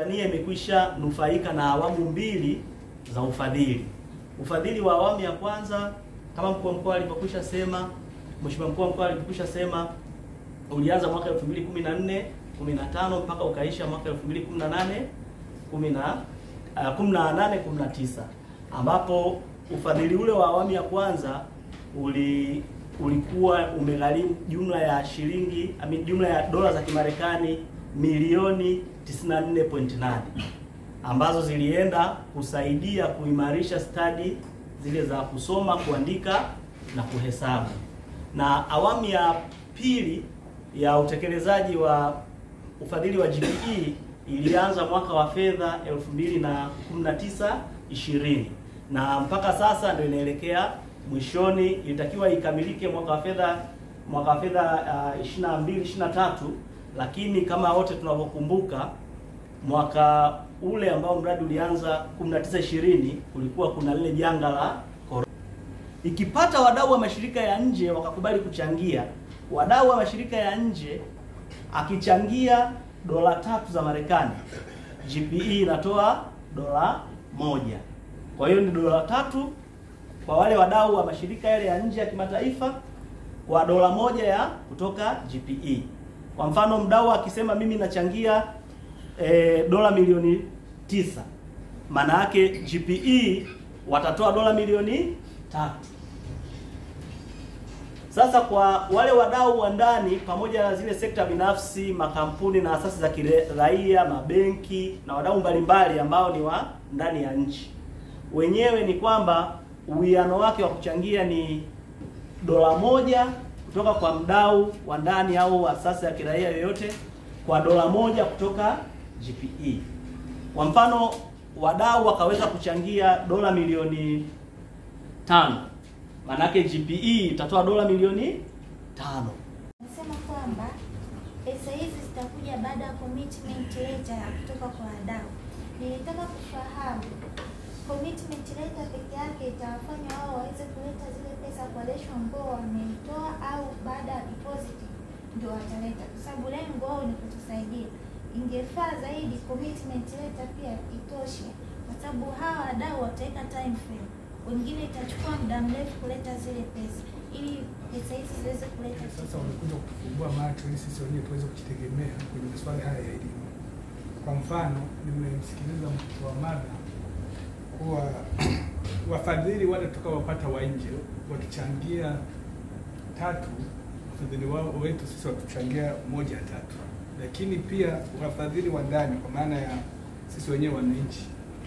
Tanzania imekwisha nufaika na awamu mbili za ufadhili. Ufadhili wa awamu ya kwanza kama mkuu wa mkoa alivyokwisha sema, Mheshimiwa mkuu wa mkoa alivyokwisha sema ulianza mwaka 2014 15 mpaka ukaisha mwaka 2018 10 uh, 18 19 ambapo ufadhili ule wa awamu ya kwanza uli ulikuwa umegharimu jumla ya shilingi I mean, jumla ya dola za Kimarekani milioni 94.8 ambazo zilienda kusaidia kuimarisha stadi zile za kusoma, kuandika na kuhesabu. Na awamu ya pili ya utekelezaji wa ufadhili wa GPE ilianza mwaka wa fedha 2019 20 na mpaka sasa ndio inaelekea mwishoni. Ilitakiwa ikamilike mwaka wa fedha mwaka wa fedha uh, 22 23, lakini kama wote tunavyokumbuka mwaka ule ambao mradi ulianza 19 20 kulikuwa kuna lile janga la corona. Ikipata wadau wa mashirika ya nje wakakubali kuchangia, wadau wa mashirika ya nje akichangia dola tatu za Marekani, GPE inatoa dola moja. Kwa hiyo ni dola tatu kwa wale wadau wa mashirika yale ya nje ya kimataifa kwa dola moja ya kutoka GPE. Kwa mfano mdau akisema mimi nachangia e, dola milioni tisa, maana yake GPE watatoa dola milioni tatu. Sasa kwa wale wadau wa ndani pamoja na zile sekta binafsi, makampuni na asasi za kiraia, mabenki na wadau mbalimbali ambao ni wa ndani ya nchi, wenyewe ni kwamba uwiano wake wa kuchangia ni dola moja kutoka kwa mdau wa ndani au asasi ya kiraia yoyote kwa dola moja kutoka GPE. Kwa mfano, wadau wakaweza kuchangia dola milioni tano, maanake GPE itatoa dola milioni tano. Nasema kwamba pesa hizi zitakuja baada ya commitment letter ya kutoka kwa wadau. Nilitaka kufahamu commitment letter peke yake itawafanya wao waweze kuleta zile pesa kwa lesho ambao wameitoa au baada ya deposit ndio wataleta, kwa sababu lengo wao ni kutusaidia. Ingefaa zaidi commitment letter pia itoshe, kwa sababu hawa wadau wataweka time frame, wengine itachukua muda mrefu kuleta zile pesa ili pesa hizi ziweze kuleta Sasa wamekuja kutufumbua macho ili sisi wenyewe tuweze kujitegemea kwenye masuala haya ya elimu. Kwa mfano, nimemsikiliza mtoa mada kuwa wafadhili wale tutakaowapata wa nje wakichangia tatu, wafadhili wao wetu sisi watuchangia moja ya tatu, lakini pia wafadhili wa ndani, kwa maana ya sisi wenyewe wananchi,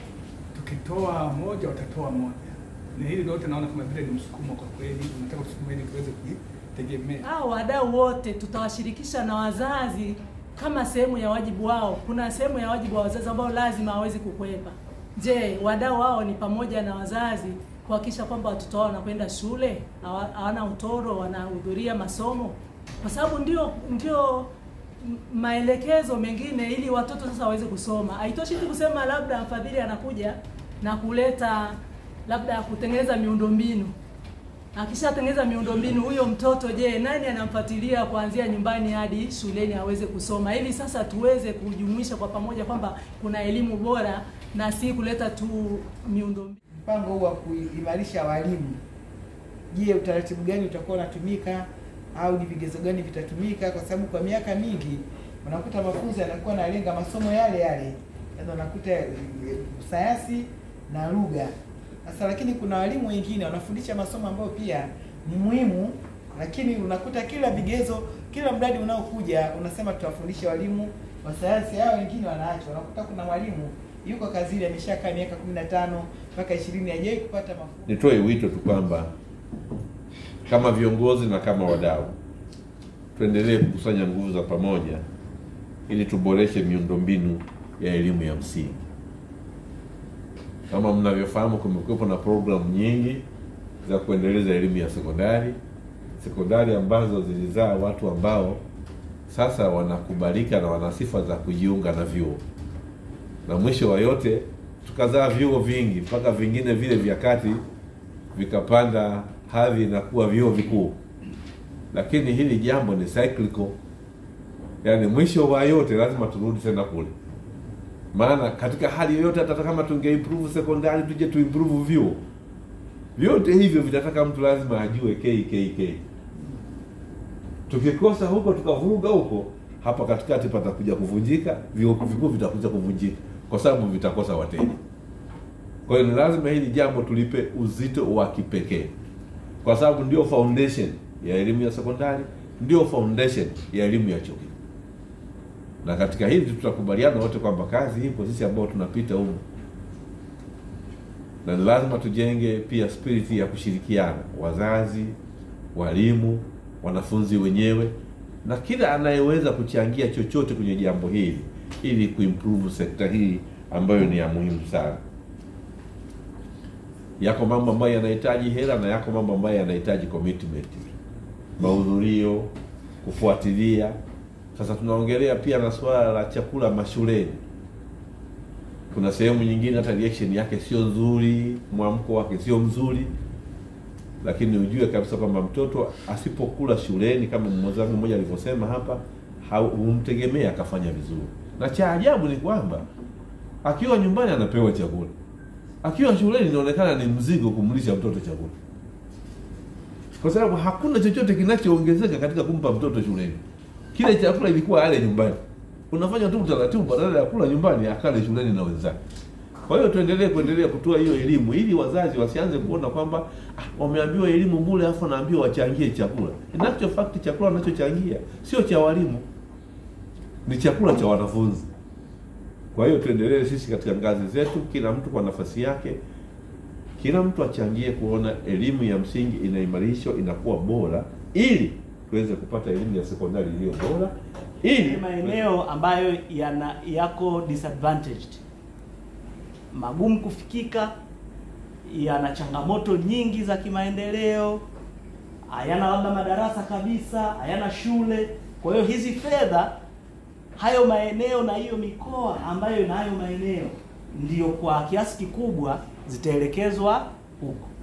tukitoa moja watatoa moja, na hili lote naona kama vile ni msukumo kwa kweli, unataka kusukuma ili tuweze kujitegemea. Hao wadau wote tutawashirikisha na wazazi kama sehemu ya wajibu wao. Kuna sehemu ya wajibu wa wazazi ambao lazima hawezi kukwepa. Je, wadau wao ni pamoja na wazazi kuhakikisha kwamba watoto wao wanakwenda shule, hawa- hawana utoro, wanahudhuria masomo, kwa sababu ndio ndio m- maelekezo mengine ili watoto sasa waweze kusoma. Haitoshi tu kusema labda mfadhili anakuja na kuleta labda kutengeneza miundombinu akishatengeneza miundombinu huyo mtoto, je, nani anamfuatilia kuanzia nyumbani hadi shuleni aweze kusoma, ili sasa tuweze kujumuisha kwa pamoja kwamba kuna elimu bora na si kuleta tu miundombinu. mpango huu wa kuimarisha walimu, je, utaratibu gani utakuwa unatumika au ni vigezo gani vitatumika? Kwa sababu kwa miaka mingi unakuta mafunzo yanakuwa yanalenga masomo yale yale, yaani unakuta eh, sayansi na lugha. Sasa lakini kuna walimu wengine wanafundisha masomo ambayo pia ni muhimu, lakini unakuta kila vigezo, kila mradi unaokuja unasema tutawafundisha walimu wa sayansi, hao wengine wanaachwa. Unakuta kuna mwalimu yuko kazini ameshakaa miaka 15 mpaka 20 hajawahi kupata mafunzo. Nitoe wito tu kwamba kama viongozi na kama wadau tuendelee kukusanya nguvu za pamoja ili tuboreshe miundombinu ya elimu ya msingi. Kama mnavyofahamu, kumekuwepo na programu nyingi za kuendeleza elimu ya sekondari, sekondari ambazo zilizaa watu ambao sasa wanakubalika na wana sifa za kujiunga na vyuo, na mwisho wa yote tukazaa vyuo vingi mpaka vingine vile vya kati vikapanda hadhi na kuwa vyuo vikuu. Lakini hili jambo ni cyclical, yaani mwisho wa yote lazima turudi tena kule. maana katika hali yoyote hata kama tungeimprove sekondari tuje tuimprove vyuo vyote hivyo vitataka mtu lazima ajue KKK tukikosa huko tukavuruga huko hapa katikati patakuja kuvunjika vyuo vikuu vitakuja kuvunjika kwa sababu vitakosa wateja kwa hiyo ni lazima hili jambo tulipe uzito wa kipekee kwa sababu ndio foundation ya elimu ya sekondari ndio foundation ya elimu ya chuo kikuu na katika hili tutakubaliana wote kwamba kazi ipo sisi ambao tunapita humu na ni lazima tujenge pia spirit ya kushirikiana wazazi walimu wanafunzi wenyewe na kila anayeweza kuchangia chochote kwenye jambo hili ili kuimprove sekta hii ambayo ni ya muhimu sana yako mambo ambayo yanahitaji hela na yako mambo ambayo yanahitaji commitment mahudhurio kufuatilia sasa tunaongelea pia na suala la chakula mashuleni kuna sehemu nyingine hata reaction yake sio nzuri mwamko wake sio mzuri lakini ujue kabisa kwamba mtoto asipokula shuleni kama mwenzangu mmoja alivyosema hapa hau- humtegemea akafanya vizuri na cha ajabu ni kwamba akiwa nyumbani anapewa chakula akiwa shuleni inaonekana ni mzigo kumlisha mtoto chakula kwa sababu hakuna chochote kinachoongezeka katika kumpa mtoto shuleni kile chakula ilikuwa ale nyumbani unafanya tu utaratibu badala ya kula nyumbani akale shuleni na wenzake kwa hiyo tuendelee kuendelea kutoa hiyo elimu ili wazazi wasianze kuona kwamba ah, wameambiwa elimu bure afu naambiwa wachangie chakula in actual fact chakula wanachochangia sio cha walimu ni chakula cha wanafunzi kwa hiyo tuendelee sisi katika ngazi zetu kila mtu kwa nafasi yake kila mtu achangie kuona elimu ya msingi inaimarishwa inakuwa bora ili tuweze kupata elimu ya sekondari iliyo bora ili ni maeneo ambayo yana yako disadvantaged magumu kufikika yana changamoto nyingi za kimaendeleo hayana labda madarasa kabisa hayana shule kwa hiyo hizi fedha hayo maeneo na hiyo mikoa ambayo ina hayo maeneo ndiyo kwa kiasi kikubwa zitaelekezwa huko